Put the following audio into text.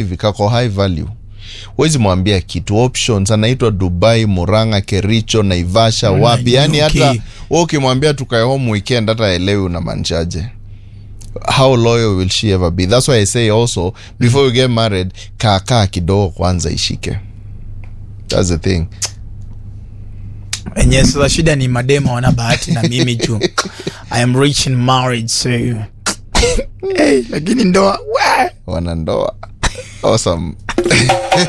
hivi kako high value wezi mwambia kitu options anaitwa dubai muranga kericho naivasha Ona, wapi yani UK. hata we ukimwambia tukae home weekend hata elewi unamaanishaje how loyal will she ever be that's why i say also before you get married kaakaa kidogo kwanza ishike that's the thing enye sasa shida ni madema wana bahati na mimi juu i am rich in marriage so hey, lakini ndoa we wanandoa awesome